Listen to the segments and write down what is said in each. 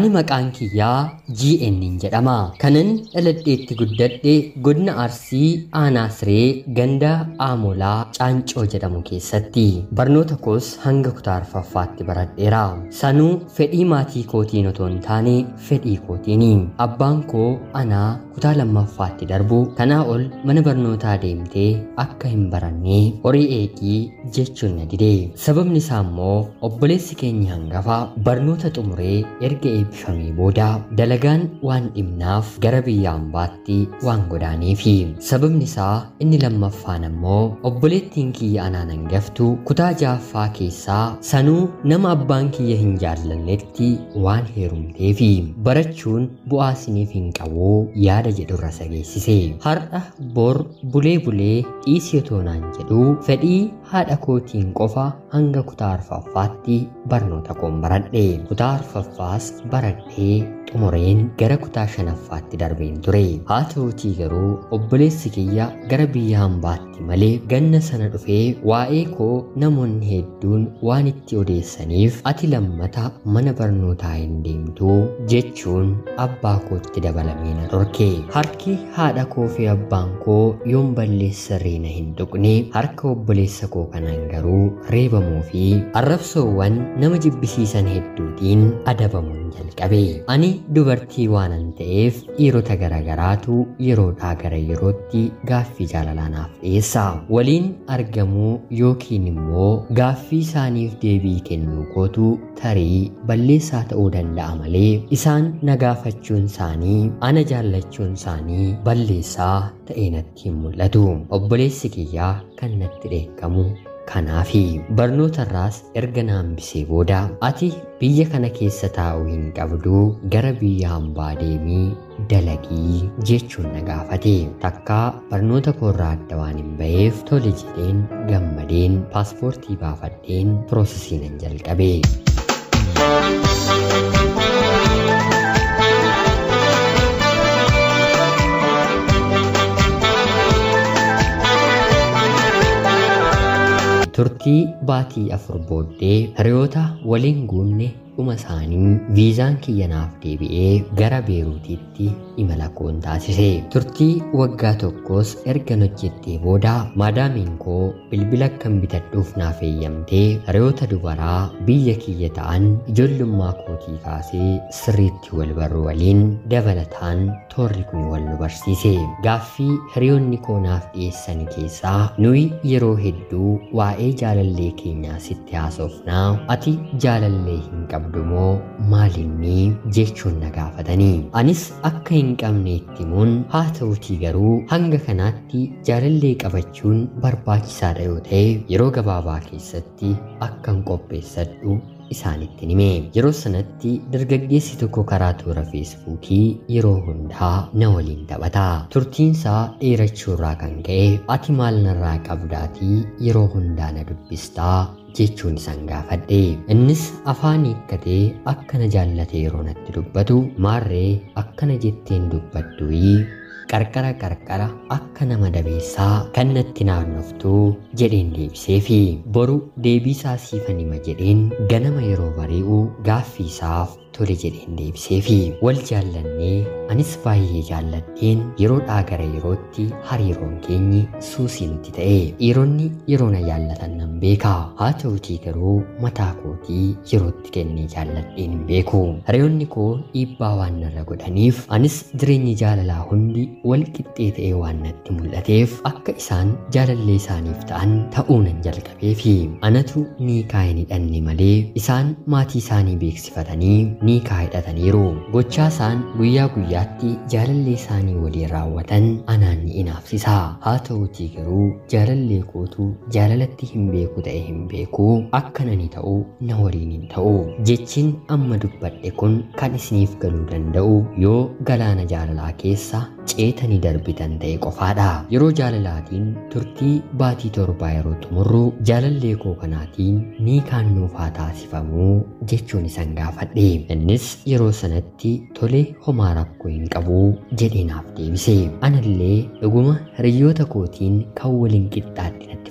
Ani maqaan kiyyaa GN jedhama. Kanan dhaladheetti guddadhe godina Arsii Aanaa Siree ganda Aamolaa Caancoo jedhamu keessatti. Barnoota koos hanga kutaa arfaffaatti baradheera. Sanuu fedhii maatii kootiin otoo hin taane fedhii kootiini. Abbaan koo anaa kutaa lammaffaatti darbu kanaa ol mana barnootaa deemtee akka hin barannee horii eegii jechuun na dide. Sababni isaa immoo obboleessi keenya hangafa barnoota xumuree erga eebbifamee booda dalagaan waan dhibnaaf gara biyya hambaatti waan godaaneefi. Sababni isaa inni lammaffaan ammoo obboleettiin kiyya anaan hangaftu kutaa jaaffaa keessaa sanuu nama abbaan kiyya hin jaallannetti waan heerumteefi. Barachuun bu'aa isiniif hin qabu yaada jedhurra sageessise. Har'a bor bulee bulee dhiisii otoo naan jedhu fedhii haadha kootiin qofa hanga kutaa arfaffaatti barnoota koon baradhe. Kutaa arfaffaas baradhee xumureen gara kutaa shanaffaatti darbeen ture. Haa ta'utii garuu obboleessi kiyya gara biyya hambaatti malee ganna sana dhufee waa'ee koo namoonni hedduun waan itti odeessaniif ati lammata mana barnootaa hin deemtuu jechuun abbaa kootti dabalamee na dhorke. Harki haadha koo fi abbaan koo yoon balleessarree na hin tuqne harka obboleessa koo kanaan garuu reebamuu fi arrabsoowwan nama jibbisiisan hedduutiin adabamuun jalqabe. Ani dubartii waanan ta'eef dhiirota garagaraatu yeroodhaa gara yerootti gaaffii jaalalaa naaf dhiyeessa. Waliin argamuu yookiin immoo gaaffii isaaniif deebii kennuu kootu tarii balleessaa ta'uu danda'a malee isaan na gaafachuun isaanii ana jaallachuun isaanii balleessaa ta'ee natti hin mul'atu. Obboleessi kiyyaa kan natti dheekkamu kanaafi barnootarraas erga na hambisee booda ati biyya kana keessa taa'uu hin qabdu gara biyya hambaa deemii dalagii jechuun na gaafate takkaa barnoota koorraa adda waan hin ba'eef tole jedheen gammadeen paaspoortii baafadheen piroosesii nan jalqabe. turtii baatii afur booddee hiriyoota waliin guunne dhuma isaanii viizaan kiyya naaf deebi'ee gara beeruutiitti imala koon taasise. Turtii waggaa tokkos erga hojjedhee booda maadaamiin koo bilbila akkan bitadhuuf naaf eeyyamtee hiriyoota dubaraa biyya kiyya ta'an ijoollummaa kootii kaasee sirriitti wal barru waliin dabalataan toorri kun wal nu barsiise. Gaaffii hiriyoonni koo naaf dhiyeessan keessaa nuyi yeroo hedduu waa'ee jaalallee keenyaa sitti haasofnaa ati jaalallee hin qabdu. qabdumoo maalinni jechuun na gaafatanii anis akka hin qabne itti himuun haa ta'utii garuu hanga kanaatti jaalallee qabachuun barbaachisaadha yoo ta'e yeroo gabaabaa keessatti akkan qopheessadhu isaanitti hime yeroo sanatti dargaggeessi tokko karaa toora feesbuukii yeroo hundaa na waliin taphata turtiinsaa dheerachuurraa kan ka'e ati maal narraa qabdaatii yeroo hundaa na dubbistaa jechuun isaan gaafadhe innis afaan hiikkatee akkana jaallate yeroo natti dubbatu maarree akkana jetteen dubbadduyi qarqara qarqara akka nama dabeessaa kan natti naannoftuu jedheen deebiseefi boru deebiisaa siifan hima jedheen ganama yeroo bari'u gaaffii isaaf tole jedheen deebiseefi wal jaallannee anis baay'ee jaalladheen yeroodhaa gara yerootti hariiroon keenyi suusii nutti ta'e dhiironni yeroo na jaallatan nan beeka haa ta'utii garuu mataa kootii yerootti kennee jaalladheen hin beeku hiriyoonni koo dhiibbaa waan narra godhaniif anis jireenyi jaalalaa hundi wal qixxee ta'ee waan natti mul'ateef akka isaan jaalallee isaaniif ta'an ta'uu nan jalqabeefi anatu niikaa hin hidhanne malee isaan maatii isaanii beeksifatanii niikaa hidhataniiru gochaa isaan guyyaa guyyaatti jaalallee isaanii waliin raawwatan anaan ni inaafsisa haa ta'utii garuu jaalallee kootu jaalalatti hin beeku ta'e hin beeku akka nani ta'u na waliin hin ta'u jechiin amma dubbadhe kun kan isiniif galuu danda'u yoo galaana jaalalaa keessa ceetanii darbitan ta'e qofaadha yeroo jaalalaatiin turtii baatii torbaa yeroo xumurru jaalallee koo kanaatiin niikaan nuuf haa taasifamuu jechuun isan gaafadhe innis yeroo sanatti tole homaa rakkoo hin qabu jedhee naaf deebise anallee dhuguma hiriyoota kootiin kan waliin qixxaatti natti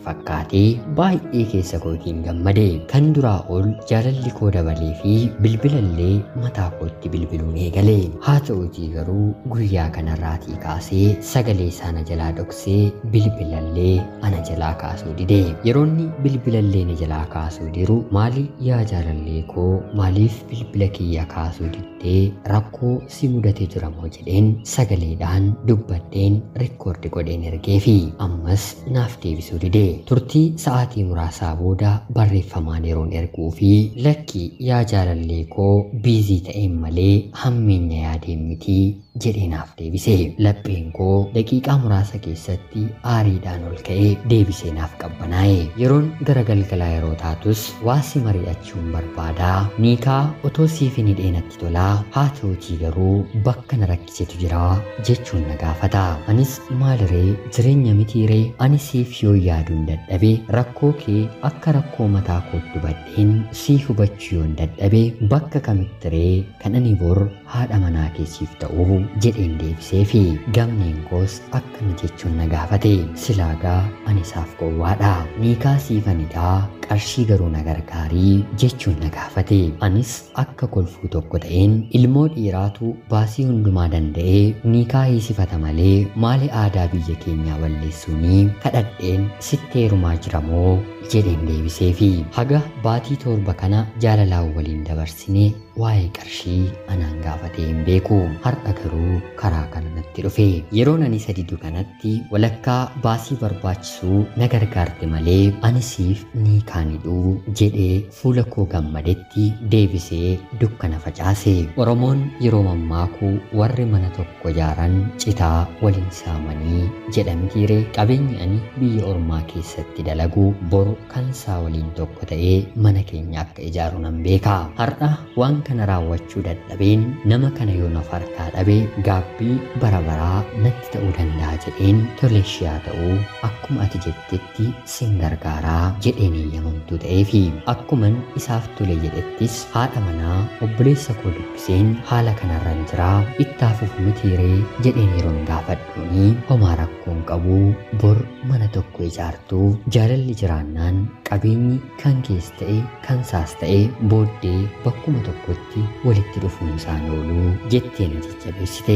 fakkaatee baay'ee keessa kootiin gammade kan duraa ol jaalalli koo dabalee fi bilbilallee mataa kootti bilbiluun eegale haa ta'utii garuu guyyaa kanarraatii kaasee sagalee isaa na jalaa dhoksee bilbilallee ana jalaa kaasuu dide yeroonni bilbilallee na jalaa kaasuu diru maali yaa jaalallee koo maaliif bilbila kiyya kaasuu diddee rakkoo si mudatee jira moo jedheen sagaleedhaan dubbadheen rikkoordi godheen ergee fi ammas naaf deebisuu dide turtii sa'aatii muraasaa booda barreeffamaan yeroon erguu fi lakki yaa jaalallee koo biizii ta'een malee hammeenya yaadeen mitii jedhee naaf deebise lapheen koo daqiiqaa muraasa keessatti aariidhaan ol ka'ee deebisee naaf qabbanaa'e yeroon gara galgalaa yeroo taatus waasi mari'achuun barbaadaa niikaa otoo siif hin hidheenatti tolaa haa ta'utii garuu bakka na rakkisetu jira jechuun na gaafata anis maaliree jireenya mitiiree ani siif yoo yaaduun dadhabe rakkoo kee akka rakkoo mataa kootti hubadheen sii hubachuu yoon dadhabe bakka kamittiree kan ani bor haadha manaa keessiif ta'uu jedheen deebisee fi gamneen koos akkana jechuun na gaafate silaagaa ani isaaf gowwaadha niikaa siifanidhaa qarshii garuu na gargaarii jechuun na gaafate anis akka kolfuu tokko ta'een ilmoo dhiiraatu baasii hundumaa danda'ee niikaa hiisifata malee maali aadaa biyya keenyaa balleessuunii kadhadheen sitti heerumaa jira moo jedheen deebisee fi haga baatii torba kana jaalalaan waliin dabarsine waa'ee qarshii anaan gaafatee hin beeku har'a garuu karaa kana natti dhufe yeroon ani sadidu kanatti walakkaa baasii barbaachisuu na gargaarte malee ani siif ni kaanidhuu jedhee fuula koo gammadetti deebisee dukkana facaase oromoon yeroo mammaakuu warri mana tokko ijaaran citaa waliin saamanii jedhamtiire qabeenyi ani biyya ormaa keessatti dalagu boru kan isaa waliin tokko ta'ee mana keenya akka ijaaru nan beeka har'a waan kana raawwachuu dadhabeen nama kana yoo naaf harkaa dhabe gaabbii bara baraa natti ta'uu danda'a jedheen toleeshii haa ta'uu akkuma ati jettetti sin gargaaraa jedheen eeyyamamtuu ta'ee fi akkuman isaaf tole jedhettis haadha manaa obboleessa koo dubbiseen haala kanarran jiraa ittaafuuf mitiiree jedheen yeroon gaafadhuuni homaa rakkoon qabu bor mana tokko ijaartuu jaalalli jiraannaan qabeenyi kan kees ta'e kan saas ta'e booddee bakkuma tokkotti walitti dhufuun isaan ooluu jettee na jajjabeessite.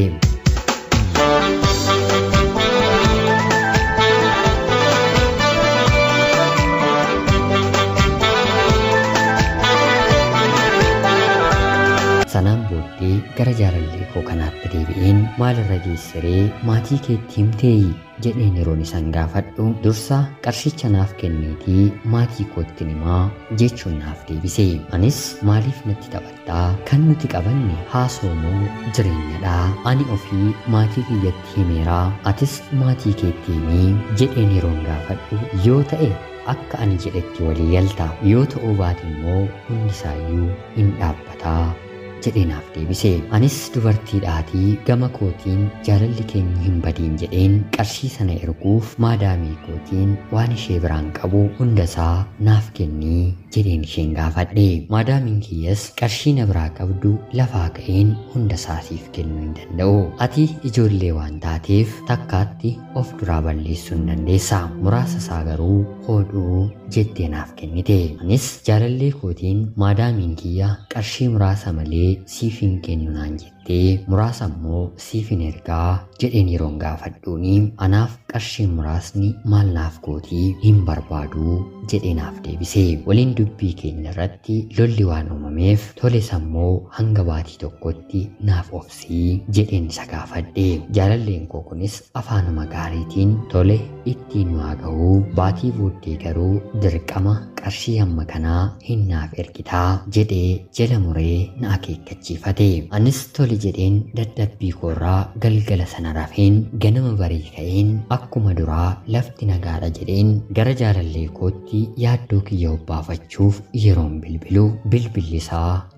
sanaan booddee gara jaalallee koo kanaatti deebi'een maalirra geessiree maatii keetti himteeyi jedheen yeroon isaan gaafadhu dursa qarshicha naaf kenneetii maatii kootti himaa jechuun naaf deebise anis maaliif natti taphattaa kan nuti qabanne haasoomoo jireenyadhaa ani ofii maatii kiyyatti himeeraa atis maatii keetti himii jedheen yeroon gaafadhu yoo ta'e akka ani jedhetti walii galta yoo ta'uu baate immoo hundisaayyuu hin dhaabbataa jedhee naaf deebise anis dubartiidhaatii gama kootiin jaalalli keenya hin badiin jedheen qarshii sana erguuf maadaamii kootiin waan ishee biraan qabu hundasaa naaf kennii jedheen isheen gaafadhe maadaamiin kiyyas qarshii na biraa qabdu lafaa ka'een hundasaa siif kennuu hin danda'u ati ijoollee waan taateef takkaatti of duraa balleessuu hin dandeessa muraasa isaa garuu hodhuu jettee naaf kennite anis jaalallee kootiin maadaamiin kiyya qarshii muraasa malee siif hin kennu naan jettee muraasa immoo siif hin ergaa jedheen yeroon gaafadhuuni anaaf qarshiin muraasni maal naaf gootii hin barbaadu jedhee naaf deebise waliin dubbii keenya irratti lolli waan uumameef tole sammoo hanga baatii tokkotti naaf obsii jedheen isa gaafadhe jaalalleen koo kunis afaanuma gaariitiin tole ittiin waa ga'uu baatii booddee garuu dirqama qarshii hamma kanaa hin naaf ergitaa jedhee jala muree na akeekkachiifate anis tole jedheen dadhabbii koorraa galgala sana rafeen ganama barii ka'een akkuma duraa lafti nagaadha jedheen gara jaalallee kootti yaaddoo kiyya hobbaafachuuf yeroon bilbilu bilbilli isaa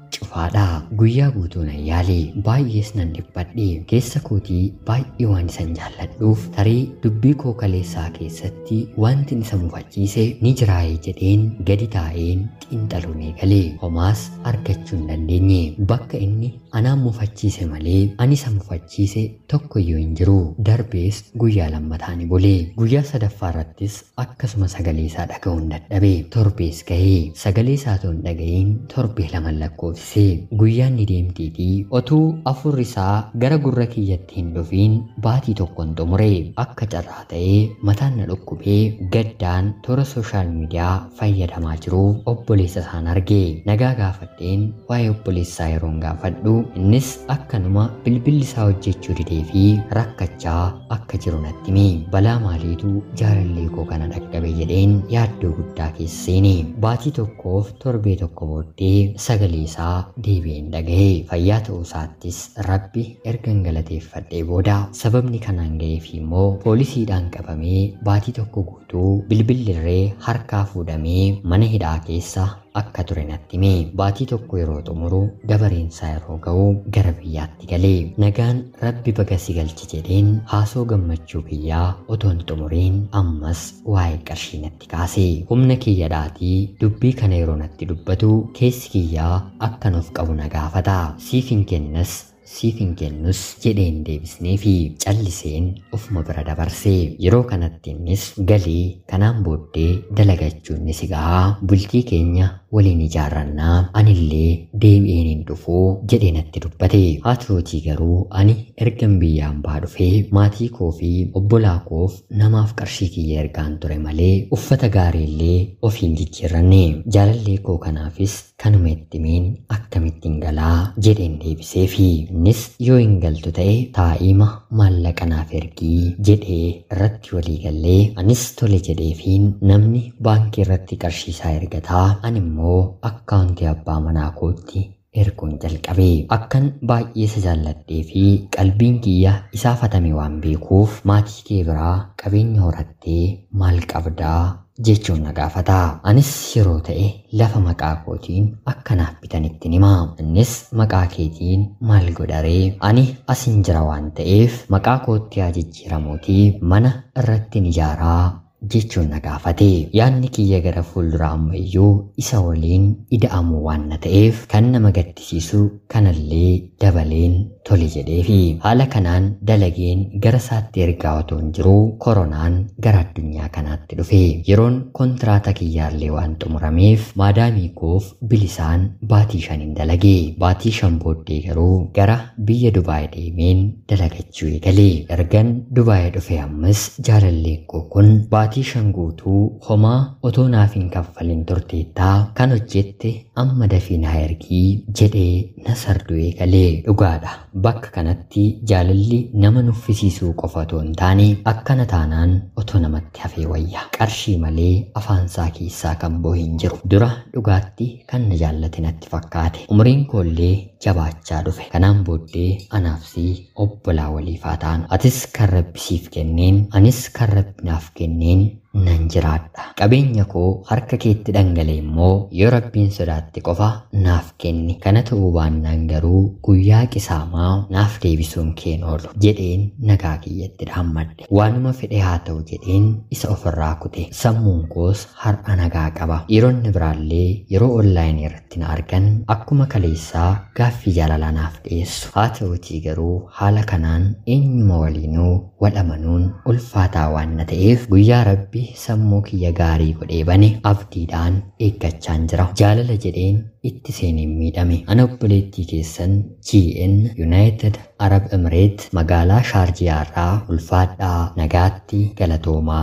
cufaadha guyyaa guutuu nan yaale baay'ees nan dhiphadhe keessa kootii baay'ee waan isan jaalladhuuf tarii dubbii koo kaleessaa keessatti wanti isa mufachiise ni jiraayee jedheen gadi taa'een xiinxaluun eegale homaas argachuu hin dandeenye bakka inni anaan mufachiise malee ani isa mufachiise tokko iyyuu hin jiru darbees guyyaa lammataan bule guyyaa sadaffaa irrattis akkasuma sagalee isaa dhaga'uun dadhabe torbees gahee sagalee isaa otoo hin dhaga'iin torbee lama lakkoofsise guyyaan ni deemtiitii otuu afurri isaa gara gurra kiyyatti hin dhufiin baatii tokkon xumure akka carraa ta'ee mataan na dhukkubee gaddaan toora sooshaal miidiyaa fayyadamaa jiru obboleessa isaan arge nagaa gaafadheen waa'ee obboleessaa yeroon gaafadhu innis akkanuma bilbilli isaa hojjechuu didee fi rakkachaa akka jiru natti hime balaa maaliitu jaalallee koo kana dhaqqabe jedheen yaaddoo guddaa keessa seene baatii tokkoof torbee tokko booddee sagalee isaa deebi'een dhagahe fayyaa ta'uu isaattis rabbi ergan galateeffadhee booda sababni kanaan ga'eef immoo poolisiidhaan qabamee baatii tokko guutuu bilbillirree harkaa fuudhamee mana hidhaa keessa akka ture natti hime baatii tokko yeroo xumuru dabareensaa yeroo ga'u gara biyyaatti galee nagaan rabbi baga si galchi jedheen haasoo gammachuu kiyyaa otoo hin xumuriin ammas waa'ee qarshii natti kaase humna kiyyadhaatii dubbii kana yeroo natti dubbatu keessi kiyyaa akkan of qabu na gaafata siif hin kennas siif hin kennus jedheen deebisnee fi calliseen ofuma bira dabarse yeroo kanatti innis galii kanaan booddee dalagachuun ni si gahaa bultii keenya waliin ijaarrannaa anillee deebi'een hin dhufuu jedhee natti dubbate haa ta'uutii garuu ani ergan biyyaan baa dhufee maatii koo fi obbolaa koof namaaf qarshii kiyya ergaan ture malee uffata gaariillee ofiin jijjiirranne jaalallee koo kanaafis kanuma ittimeen akkamittiin galaa jedheen deebisee fi innis yoo hin galtu ta'e taa'ima maallaqa naaf ergii jedhee irratti walii gallee anis tole jedheefiin namni baankii irratti qarshii isaa ergataa ani immoo akkaawuntii abbaa manaa kootti erguun jalqabe akkan baay'ee isa jaalladhee fi qalbiin kiyya isaaf hatame waan beekuuf maatii kee biraa qabeenya horattee maal qabdaa jechuun na gaafata. Anis yeroo ta'e lafa maqaa kootiin akkanaaf bitanitti hima. Innis maqaa keetiin maal godharee ani asin jira waan ta'eef maqaa kootti haa jijjiiramuutii mana irratti ijaaraa jechuun na gaafate. Yaadni kiyya gara fuulduraa ammayyuu isa waliin ida'amuu waan na ta'eef kan nama gaddisiisu kanallee dabaleen tole jedheefi haala kanaan dalageen gara isaatti ergaa otoo hin jiru koronaan gara addunyaa kanaatti dhufe yeroon kontiraataa kiyyaallee waan xumurameef maadaamii koof bilisaan baatii shaniin dalage baatii shan booddee garuu gara biyya dubaay deemeen dalagachuu eegale ergan dubaay dhufe ammas jaalalleen koo kun baatii shan guutuu homaa otoo naaf hin kaffalin turteettaa kan hojjette amma dafii na ergii jedhee na sarduu eegale dhugaadha bakka kanatti jaalalli nama nuffisiisuu qofa otoo hin taane akkana taanaan otoo namatti hafee wayya qarshii malee afaansaa keessaa kan boo hin jiru dura dhugaatti kan na jaallate natti fakkaate umriin koollee jabaachaa dhufe kanaan booddee anaafsi obbolaa waliifaa ta'an atis kan rabbi siif kenneen anis kan rabbi naaf kenneen nan jiraadha qabeenya koo harka keetti dhangale immoo yoo rabbiin sodaatte qofa naaf kenni kana ta'uu baannaan garuu guyyaa qisaamaa naaf deebisuun keen oolu jedheen nagaa kiyyatti dhaammadhe waanuma fedhe haa ta'u jedheen isa ofirraa kute sammuun koos har'a nagaa qaba dhiironni biraallee yeroo onlaayinii irratti na argan akkuma kaleessaa gaaffii jaalalaa naaf dhiyeessu haa ta'utii garuu haala kanaan eenyuma waliinuu walamanuun ulfaataa waan na ta'eef guyyaa rabbi sammuu kiyya gaarii godhee bane abdiidhaan eeggachaan jira jaalala jedheen itti seeneen miidhame ana obboleettii keessan GN United Arab Emirates magaalaa Shaarjiyaarraa ulfaadhaa nagaatti galatoomaa.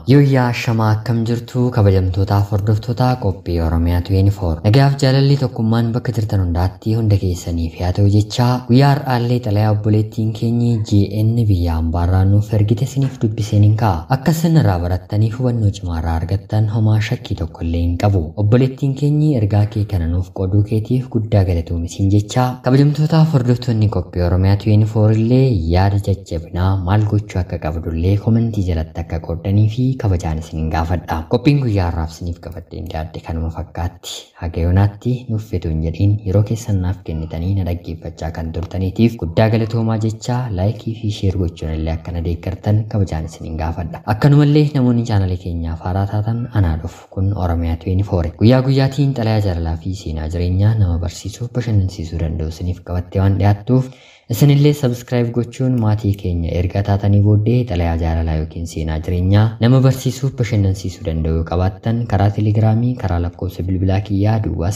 Yooyyaa shamaa akkam jirtu kabajamtootaaf hordoftoota qophii Oromiyaa 24. Nagaaf jaalalli tokkummaan bakka jirtan hundaatti hunda keessaniif haa ta'u jechaa guyyaa har'aallee xalayaa obboleettiin keenyi GN biyya hambaarraa nuuf ergite siniif dubbiseen hin ka'a. Akka isin irraa barattanii hubannoo cimaa irraa argattan homaa shakkii tokko illee hin qabu. Obboleettiin keenyi ergaa kee kana nuuf qooduu keetiif guddaa galatoomi jechaa kabajamtootaaf hordoftoonni qophii Oromiyaa 24 illee yaada jajjabinaa maal gochuu akka qabdullee komentii jalatti akka qooddanii fi kabajaan isiniin gaafadha. Qophiin guyyaa har'aaf isiniif qabadheen dhiyaadde kanuma fakkaatti. Haga yoonaatti nuuf fedhu hin jedhiin yeroo keessan naaf kennitanii na dhaggeeffachaa kan turtaniitiif guddaa galatoomaa jechaa laayikii fi sheer gochuun illee akka na deeggartan kabajaan isiniin gaafadha. Akkanumallee namoonni chaanalee keenyaaf haaraa taatan anaa dhufu kun Oromiyaa 24. Guyyaa guyyaatiin xalayaa jaalalaa fi seenaa jireenyaa nama barsiisuu bashannansiisuu danda'u isiniif qabattee waan dhiyaattuuf Isinillee sabskiraayib gochuun maatii keenya erga taatanii booddee xalayaa jaalalaa yookiin seenaa jireenyaa nama barsiisuuf bashannansiisuu danda'u qabaattan karaa teelegiraamii karaa lakkoofsa bilbilaa kiyyaa duwwaa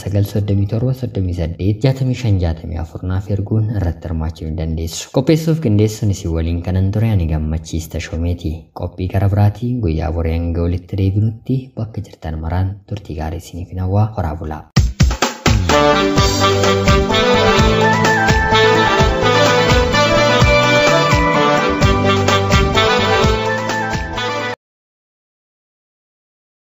937 naaf erguun irratti hirmaachuu ni dandeessu. Qopheessuuf qindeessuun isin waliin kanan ture ani gammachiista shoomeeti. Qophii gara biraatiin guyyaa boree hanga walitti deebinutti bakka jirtan maraan turtii gaarii isiniif hawwaa horaa bulaa.